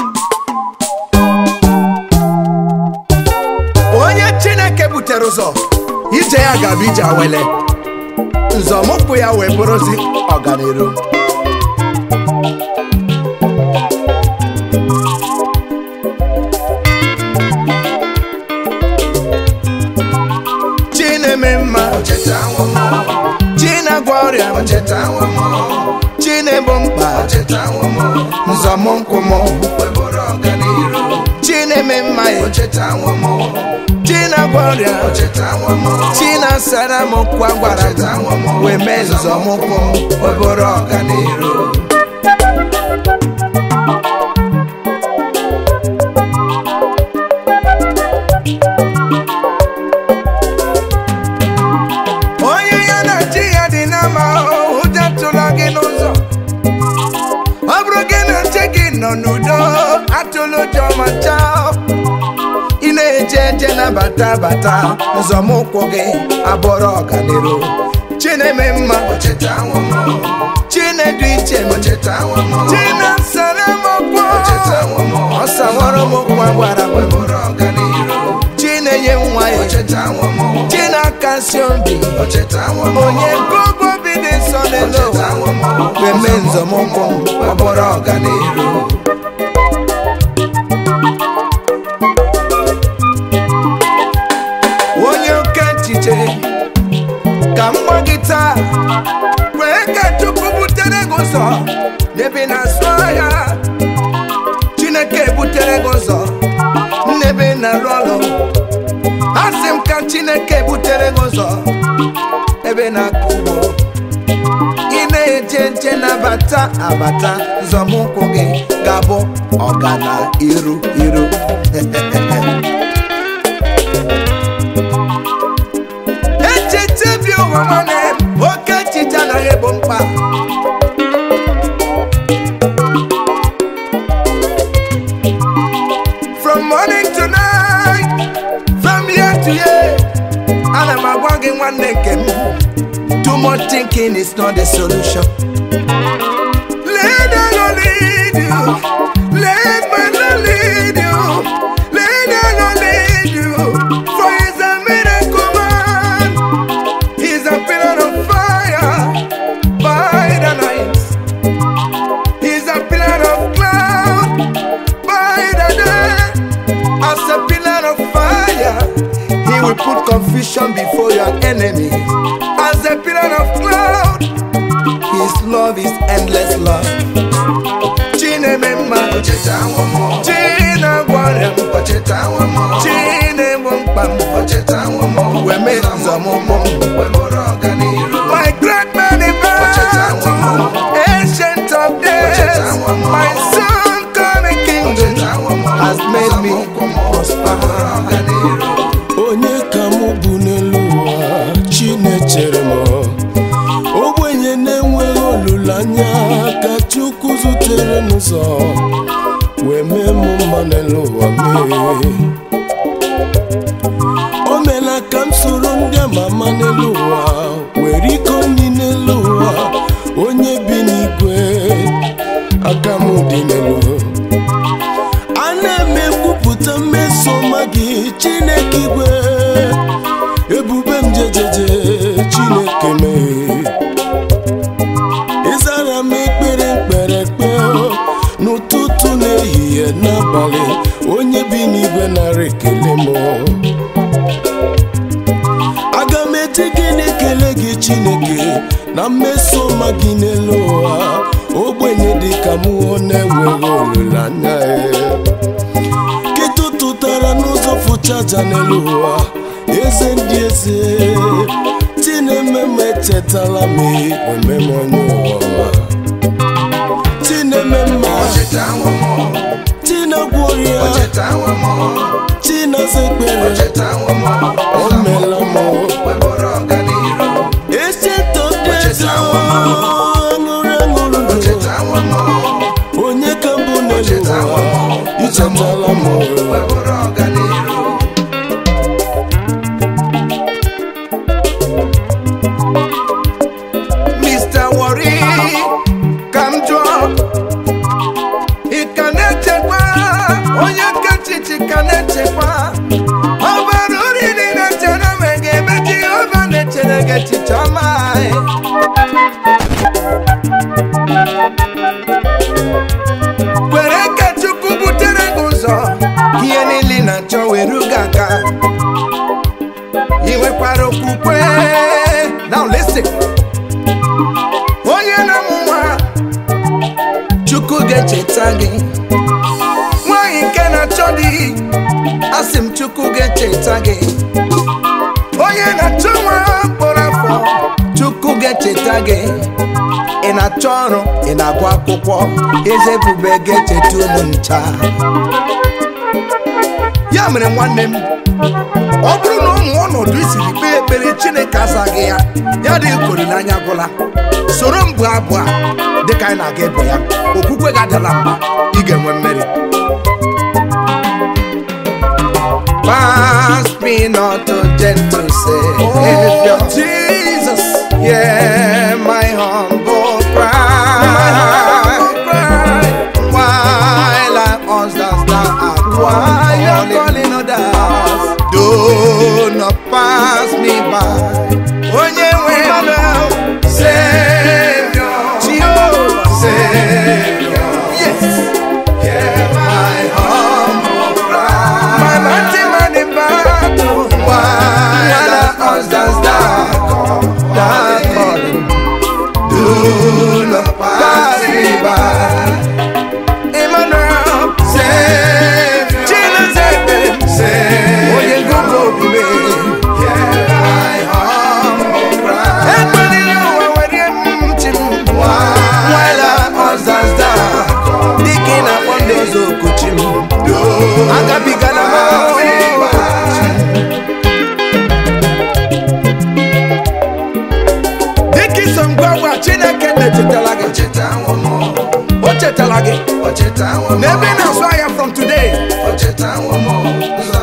onye chineke butere ụzọ ije ya ga-abụ ije awele nzọmụkwụ ya wee bụrụzi ọganiru chi na-eme mma chi na-agwọ ọrịa chi na-egbo mkpa nzọmụkwụ m chi na-eme mma ya chi na-agwọ ọrịa chi na-asara m kwa gwara m wee mee nzọmụkwụ m wee bụrụ ọganiru onye ya na chi ya dị n'ama ụjọ tụla gị n'ụzọ ọ bụrụ gị na chi gị nọ n'udo atụla ụjọ ma chaa ị na-eje eje na bata bata nzọmụkwụ gị abụrụ ọganiru chi na-eme mma chi na-edu iche m chi na-asara m okwu ọ sawara m okwu agwara m chi na-enye nwa ya chi na-akasi obi onye gogo bi dị nsọ n'elu ụwa weme nzọmụkwụ ọ bụrụ ọganiru onye oke echiche ka m gwa gị taa kwee ka chukwu butere gị ụzọ n'ebe ị na-azụ ahịa chineke butere gị ụzọ n'ebe ị na-arụ ọrụ asị m ka chineke butere gị ụzọ ebe ị na-akụ ugbo ị na-eje nje na-abata abata nzọmụkwụ gị ga-abụ ọgana iru iru echiche bi ụwa nwanne m, oke echiche anaghị egbo mkpa from morning to night from year to year ana m agwa gị nwanne nke m too much thinking is not the solution let the Lord lead you let my Lord lead you let the Lord lead you for he's a miracle man he's a pillar of fire by the night he's a pillar of cloud by the day as a pillar of fire he will put confusion before your enemies as a pillar of cloud his love is endless love chinememma chinagwara m chinemụ mkpa m wee mee nzọmụmụ my great man in battle ancient of days my son coming kingdom has made me prosper onye ka mụ bụ n'elu ụwa chinechere m ogbenye na-enweghị olileanya ka chukwu zutere n'ụzọ wee mee m mma n'elu ụwa mee o meela ka m soro ndị ama ama n'elu ụwa were iko nri n'elu ụwa onye bi n'igwe aka m dị n'elu ana m ekwupụta mmeso ọma gị chineke igwe ebube m jejeje chineke mee ịzara m ekpere mkpere ekpe n'ụtụtụ n'ehihie n'abalị onye bi n'igwe nara ekele m aga m eji gịnị ekele gị chineke na mmeso ọma gị n'elu ụwa ogbenye dị ka mụ na-enweghị olileanya ya ketụtụtara n'ụzọ fụchaja n'elu ụwa eze ndị eze tinememe echetala m omeme onye ụwa tinememe tinegwuoria chinaza ekpere o meela m echetodeze aṅụrị aṅụrụ ndụ onye ka mbụ n'elu ụwa ichetala m Mr. Worry, ka m jụọ ị ka na-echekwa sị onye na-amụ nwa chukwu ga-echeta gị nwanyị nke na-achọ di asị m chukwu ga-echeta gị onye na-achọ nwa mkpụrụ afọ chukwu ga-echeta gị ị na-achọ ọrụ ị na-agụ akwụkwọ eze ebube ga-echeta ụmụ ncha ya mere nwanne m ọ bụrụ na ụmụ ọnọdụ isiri kpee ekpere chineke azaghị ya ya dị ka olileanya gwụla soro m bụ abụ a dịka anyị na-aga ịbụ ya okwukwe gị adịla mba ị ga-enwe mmeri Pass me not to gentle Savior. Oh, Jesus. Hear my humble cry. While I answer thou art While you're calling others, do not pass me by. Onye nwe m, Savior, Jehovah, Savior, yes. Hear my humble cry. My mighty man in battle, while I answer thou thou calling, do not pass me by. Emmanuel, Savior, Jesus, Savior, Onye gugu omume, hear my humble cry. Ekpeliri ụwa were ntị m, while I answers thou, dịka ị na-akpọ ndị ọzọ okuchi m, agabigala m ahụhụ. dịka iso m gwa gwa chineke na-echetala gị o chetala gị n'ebe ị na-azụ ahịa from today